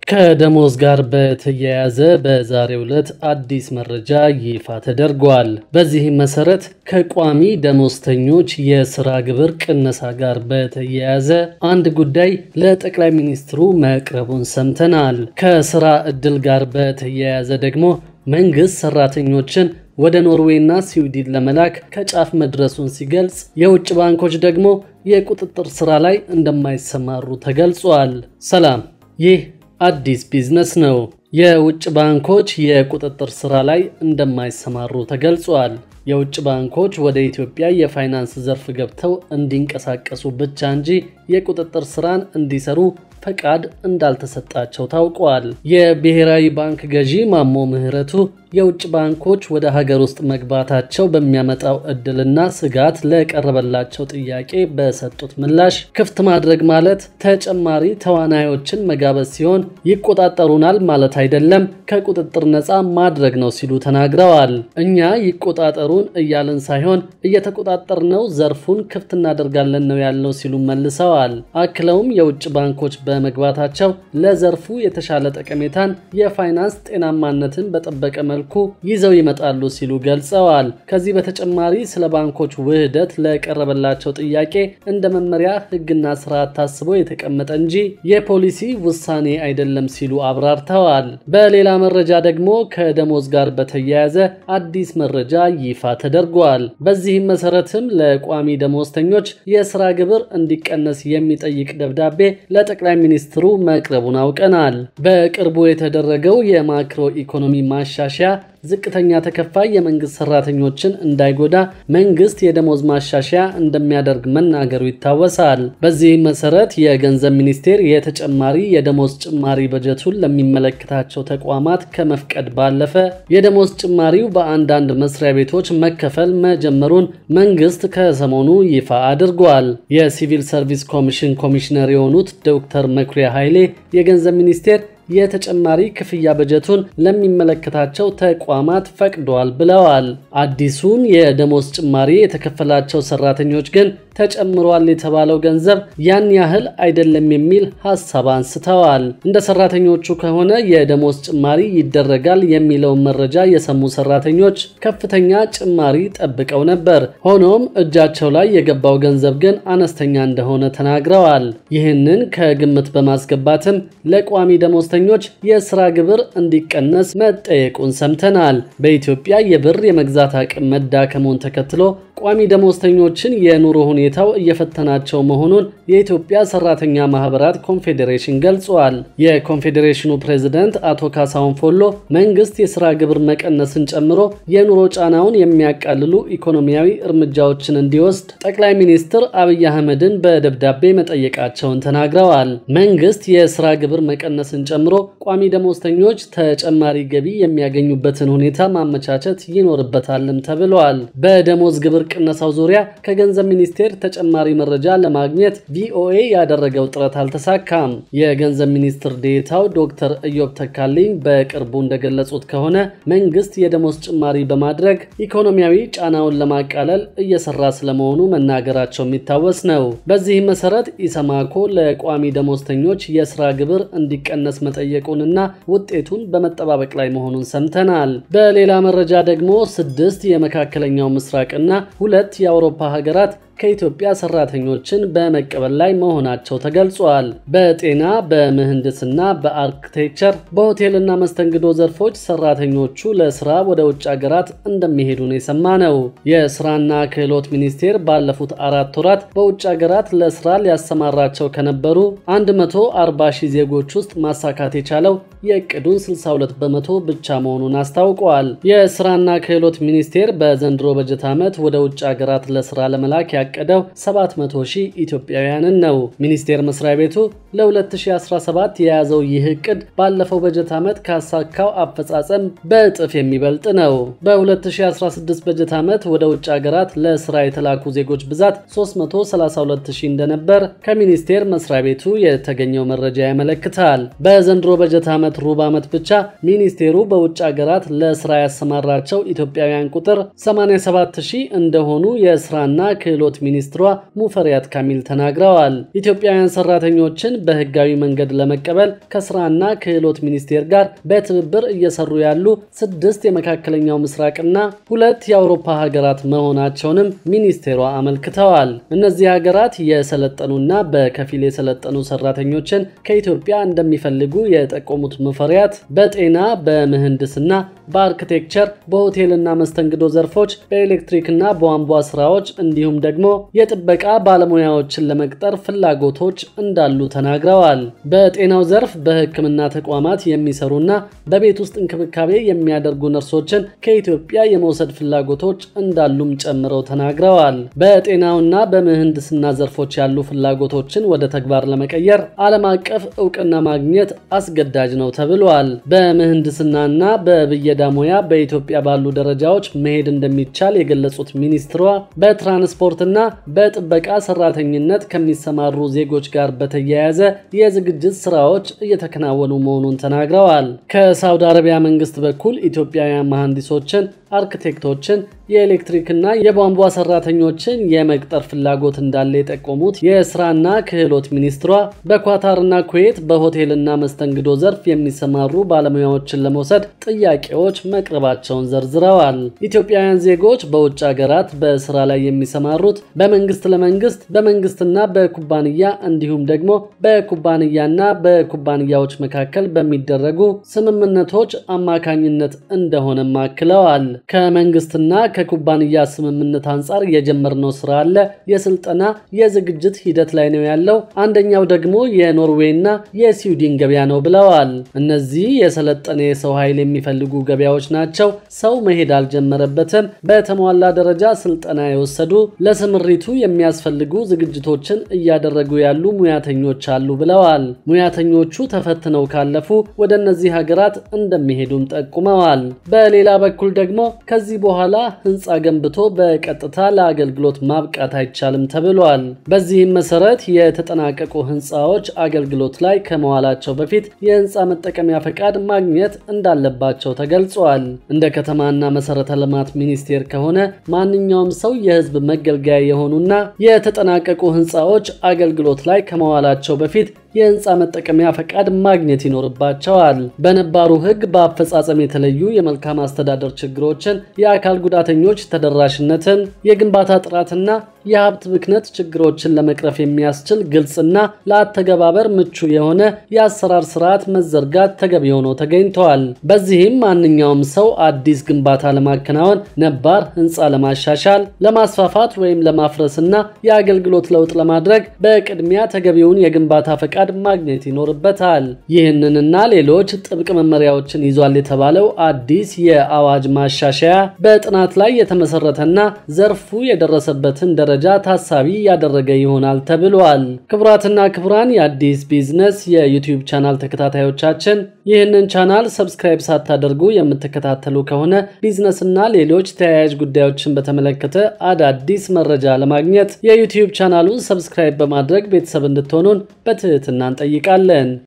ከደሞዝ ጋር በተያያዘ በዛሬው ዕለት አዲስ መረጃ ይፋ ተደርጓል። በዚህም መሰረት ከቋሚ ደሞዝተኞች የስራ ግብር ቅነሳ ጋር በተያያዘ አንድ ጉዳይ ለጠቅላይ ሚኒስትሩ መቅረቡን ሰምተናል። ከስራ ዕድል ጋር በተያያዘ ደግሞ መንግስት ሰራተኞችን ወደ ኖርዌይና ስዊድን ለመላክ ከጫፍ መድረሱን ሲገልጽ፣ የውጭ ባንኮች ደግሞ የቁጥጥር ስራ ላይ እንደማይሰማሩ ተገልጿል። ሰላም፣ ይህ አዲስ ቢዝነስ ነው። የውጭ ባንኮች የቁጥጥር ስራ ላይ እንደማይሰማሩ ተገልጿል። የውጭ ባንኮች ወደ ኢትዮጵያ የፋይናንስ ዘርፍ ገብተው እንዲንቀሳቀሱ ብቻ እንጂ የቁጥጥር ስራን እንዲሰሩ ፈቃድ እንዳልተሰጣቸው ታውቋል። የብሔራዊ ባንክ ገዢ ማሞ ምህረቱ የውጭ ባንኮች ወደ ሀገር ውስጥ መግባታቸው በሚያመጣው እድልና ስጋት ለቀረበላቸው ጥያቄ በሰጡት ምላሽ ክፍት ማድረግ ማለት ተጨማሪ ተዋናዮችን መጋበዝ ሲሆን ይቆጣጠሩናል ማለት አይደለም፣ ከቁጥጥር ነፃ ማድረግ ነው ሲሉ ተናግረዋል። እኛ ይቆጣጠሩን እያልን ሳይሆን እየተቆጣጠርነው ዘርፉን ክፍት እናደርጋለን ነው ያልነው ሲሉ መልሰዋል። አክለውም የውጭ ባንኮች በመግባታቸው ለዘርፉ የተሻለ ጠቀሜታን፣ የፋይናንስ ጤናማነትን በጠበቀ መልኩ ይዘው ይመጣሉ ሲሉ ገልጸዋል። ከዚህ በተጨማሪ ስለ ባንኮች ውህደት ለቀረበላቸው ጥያቄ እንደ መመሪያ ሕግና ስርዓት ታስቦ የተቀመጠ እንጂ የፖሊሲ ውሳኔ አይደለም ሲሉ አብራርተዋል። በሌላ መረጃ ደግሞ ከደሞዝ ጋር በተያያዘ አዲስ መረጃ ይፋ ተደርጓል። በዚህም መሰረትም ለቋሚ ደሞዝተኞች የስራ ግብር እንዲቀነስ የሚጠይቅ ደብዳቤ ለጠቅላይ ሚኒስትሩ መቅረቡን አውቀናል። በቅርቡ የተደረገው የማክሮ ኢኮኖሚ ማሻሻያ ዝቅተኛ ተከፋይ የመንግስት ሰራተኞችን እንዳይጎዳ መንግስት የደሞዝ ማሻሻያ እንደሚያደርግ መናገሩ ይታወሳል። በዚህም መሰረት የገንዘብ ሚኒስቴር የተጨማሪ የደሞዝ ጭማሪ በጀቱን ለሚመለከታቸው ተቋማት ከመፍቀድ ባለፈ የደሞዝ ጭማሪው በአንዳንድ መስሪያ ቤቶች መከፈል መጀመሩን መንግስት ከሰሞኑ ይፋ አድርጓል። የሲቪል ሰርቪስ ኮሚሽን ኮሚሽነር የሆኑት ዶክተር መኩሪያ ኃይሌ የገንዘብ ሚኒስቴር የተጨማሪ ክፍያ በጀቱን ለሚመለከታቸው ተቋማት ፈቅዷል ብለዋል። አዲሱን የደሞዝ ጭማሪ የተከፈላቸው ሰራተኞች ግን ተጨምሯል የተባለው ገንዘብ ያን ያህል አይደለም የሚል ሀሳብ አንስተዋል። እንደ ሰራተኞቹ ከሆነ የደሞዝ ጭማሪ ይደረጋል የሚለውን መረጃ የሰሙ ሰራተኞች ከፍተኛ ጭማሪ ጠብቀው ነበር። ሆኖም እጃቸው ላይ የገባው ገንዘብ ግን አነስተኛ እንደሆነ ተናግረዋል። ይህንን ከግምት በማስገባትም ለቋሚ ደሞዝተኞች የስራ ግብር እንዲቀነስ መጠየቁን ሰምተናል። በኢትዮጵያ የብር የመግዛት አቅም መዳከሙን ተከትሎ ቋሚ ደሞዝተኞችን የኑሮ ሁኔታው እየፈተናቸው መሆኑን የኢትዮጵያ ሰራተኛ ማህበራት ኮንፌዴሬሽን ገልጿል። የኮንፌዴሬሽኑ ፕሬዝደንት አቶ ካሳሁን ፎሎ መንግስት የስራ ግብር መቀነስን ጨምሮ የኑሮ ጫናውን የሚያቃልሉ ኢኮኖሚያዊ እርምጃዎችን እንዲወስድ ጠቅላይ ሚኒስትር አብይ አህመድን በደብዳቤ መጠየቃቸውን ተናግረዋል። መንግስት የስራ ግብር መቀነስን ጨምሮ ቋሚ ደሞዝተኞች ተጨማሪ ገቢ የሚያገኙበትን ሁኔታ ማመቻቸት ይኖርበታልም ተብሏል። በደሞዝ ግብር ቅነሳው ዙሪያ ከገንዘብ ሚኒስቴር ተጨማሪ መረጃ ለማግኘት ቪኦኤ ያደረገው ጥረት አልተሳካም። የገንዘብ ሚኒስትር ዴታው ዶክተር ኢዮብ ተካልኝ በቅርቡ እንደገለጹት ከሆነ መንግስት የደሞዝ ጭማሪ በማድረግ ኢኮኖሚያዊ ጫናውን ለማቃለል እየሰራ ስለመሆኑ መናገራቸው የሚታወስ ነው። በዚህም መሰረት ኢሰማኮ ለቋሚ ደሞዝተኞች የስራ ግብር እንዲቀነስ መጠየቁንና ውጤቱን በመጠባበቅ ላይ መሆኑን ሰምተናል። በሌላ መረጃ ደግሞ ስድስት የመካከለኛው ምስራቅና ሁለት የአውሮፓ ሀገራት ከኢትዮጵያ ሰራተኞችን በመቀበል ላይ መሆናቸው ተገልጿል። በጤና፣ በምህንድስና፣ በአርክቴክቸር፣ በሆቴልና መስተንግዶ ዘርፎች ሰራተኞቹ ለስራ ወደ ውጭ ሀገራት እንደሚሄዱ ነው የሰማነው። የስራና ክህሎት ሚኒስቴር ባለፉት አራት ወራት በውጭ ሀገራት ለስራ ሊያሰማራቸው ከነበሩ 140 ሺህ ዜጎች ውስጥ ማሳካት የቻለው የእቅዱን 62 በመቶ ብቻ መሆኑን አስታውቀዋል። የስራና ክህሎት ሚኒስቴር በዘንድሮ በጀት ዓመት ወደ ውጭ ሀገራት ለስራ ለመላክ ያቀደው 700 ሺህ ኢትዮጵያውያንን ነው። ሚኒስቴር መስሪያ ቤቱ ለ2017 የያዘው ይህ እቅድ ባለፈው በጀት ዓመት ካሳካው አፈጻጸም በእጥፍ የሚበልጥ ነው። በ2016 በጀት ዓመት ወደ ውጭ ሀገራት ለስራ የተላኩ ዜጎች ብዛት 332 ሺህ እንደነበር ከሚኒስቴር መስሪያ ቤቱ የተገኘው መረጃ ያመለክታል። በዘንድሮ በጀት ዓመት ሩብ ዓመት ብቻ ሚኒስቴሩ በውጭ ሀገራት ለስራ ያሰማራቸው ኢትዮጵያውያን ቁጥር 87 ሺህ እንደሆኑ የስራና ክህሎት ክህሎት ሚኒስትሯ ሙፈሪያት ካሚል ተናግረዋል። ኢትዮጵያውያን ሰራተኞችን በህጋዊ መንገድ ለመቀበል ከስራና ክህሎት ሚኒስቴር ጋር በትብብር እየሰሩ ያሉ ስድስት የመካከለኛው ምስራቅና ሁለት የአውሮፓ ሀገራት መሆናቸውንም ሚኒስቴሯ አመልክተዋል። እነዚህ ሀገራት የሰለጠኑና በከፊል የሰለጠኑ ሰራተኞችን ከኢትዮጵያ እንደሚፈልጉ የጠቆሙት ሙፈሪያት በጤና፣ በምህንድስና፣ በአርክቴክቸር፣ በሆቴልና መስተንግዶ ዘርፎች፣ በኤሌክትሪክና በቧንቧ ስራዎች እንዲሁም ደግሞ የጥበቃ ባለሙያዎችን ለመቅጠር ፍላጎቶች እንዳሉ ተናግረዋል። በጤናው ዘርፍ በሕክምና ተቋማት የሚሰሩና በቤት ውስጥ እንክብካቤ የሚያደርጉ ነርሶችን ከኢትዮጵያ የመውሰድ ፍላጎቶች እንዳሉም ጨምረው ተናግረዋል። በጤናውና በምህንድስና ዘርፎች ያሉ ፍላጎቶችን ወደ ተግባር ለመቀየር ዓለም አቀፍ እውቅና ማግኘት አስገዳጅ ነው ተብሏል። በምህንድስናና በብየዳ ሙያ በኢትዮጵያ ባሉ ደረጃዎች መሄድ እንደሚቻል የገለጹት ሚኒስትሯ በትራንስፖርትና በጥበቃ ሰራተኝነት ከሚሰማሩ ዜጎች ጋር በተያያዘ የዝግጅት ስራዎች እየተከናወኑ መሆኑን ተናግረዋል። ከሳውዲ አረቢያ መንግስት በኩል ኢትዮጵያውያን መሐንዲሶችን፣ አርክቴክቶችን፣ የኤሌክትሪክና የቧንቧ ሰራተኞችን የመቅጠር ፍላጎት እንዳለ የጠቆሙት የስራና ክህሎት ሚኒስትሯ በኳታርና ኩዌት በሆቴልና መስተንግዶ ዘርፍ የሚሰማሩ ባለሙያዎችን ለመውሰድ ጥያቄዎች መቅረባቸውን ዘርዝረዋል። ኢትዮጵያውያን ዜጎች በውጭ ሀገራት በስራ ላይ የሚሰማሩት በመንግስት ለመንግስት በመንግስትና በኩባንያ እንዲሁም ደግሞ በኩባንያና በኩባንያዎች መካከል በሚደረጉ ስምምነቶች አማካኝነት እንደሆነም አክለዋል። ከመንግስትና ከኩባንያ ስምምነት አንጻር የጀመርነው ስራ አለ። የስልጠና የዝግጅት ሂደት ላይ ነው ያለው። አንደኛው ደግሞ የኖርዌይና የስዊድን ገበያ ነው ብለዋል። እነዚህ የሰለጠነ የሰው ኃይል የሚፈልጉ ገበያዎች ናቸው። ሰው መሄድ አልጀመረበትም። በተሟላ ደረጃ ስልጠና የወሰዱ ለስምሪቱ የሚያስፈልጉ ዝግጅቶችን እያደረጉ ያሉ ሙያተኞች አሉ ብለዋል። ሙያተኞቹ ተፈትነው ካለፉ ወደ እነዚህ ሀገራት እንደሚሄዱም ጠቁመዋል። በሌላ በኩል ደግሞ ከዚህ በኋላ ህንፃ ገንብቶ በቀጥታ ለአገልግሎት ማብቃት አይቻልም ተብሏል። በዚህም መሰረት የተጠናቀቁ ህንፃዎች አገልግሎት ላይ ከመዋላቸው በፊት የህንፃ መጠቀሚያ ፈቃድ ማግኘት እንዳለባቸው ተገልጿል። እንደ ከተማና መሰረተ ልማት ሚኒስቴር ከሆነ ማንኛውም ሰው የህዝብ መገልገያ የሆኑና የተጠናቀቁ ህንፃዎች አገልግሎት ላይ ከመዋላቸው በፊት የህንፃ መጠቀሚያ ፈቃድ ማግኘት ይኖርባቸዋል። በነባሩ ህግ በአፈጻጸም የተለዩ የመልካም አስተዳደር ችግሮችን፣ የአካል ጉዳተኞች ተደራሽነትን፣ የግንባታ ጥራትና የሀብት ብክነት ችግሮችን ለመቅረፍ የሚያስችል ግልጽና ለአተገባበር ምቹ የሆነ የአሰራር ስርዓት መዘርጋት ተገቢ ሆኖ ተገኝተዋል። በዚህም ማንኛውም ሰው አዲስ ግንባታ ለማከናወን፣ ነባር ህንፃ ለማሻሻል፣ ለማስፋፋት ወይም ለማፍረስና የአገልግሎት ለውጥ ለማድረግ በቅድሚያ ተገቢውን የግንባታ ፈቃድ ማግኘት ይኖርበታል። ይህንንና ሌሎች ጥብቅ መመሪያዎችን ይዟል የተባለው አዲስ የአዋጅ ማሻሻያ በጥናት ላይ የተመሰረተና ዘርፉ የደረሰበትን ደረጃ ታሳቢ ያደረገ ይሆናል ተብሏል። ክቡራትና ክቡራን የአዲስ ቢዝነስ የዩቲዩብ ቻናል ተከታታዮቻችን ይህንን ቻናል ሰብስክራይብ ሳታደርጉ የምትከታተሉ ከሆነ ቢዝነስና ሌሎች ተያያዥ ጉዳዮችን በተመለከተ አዳዲስ መረጃ ለማግኘት የዩቲዩብ ቻናሉን ሰብስክራይብ በማድረግ ቤተሰብ እንድትሆኑን በትህትና እንጠይቃለን።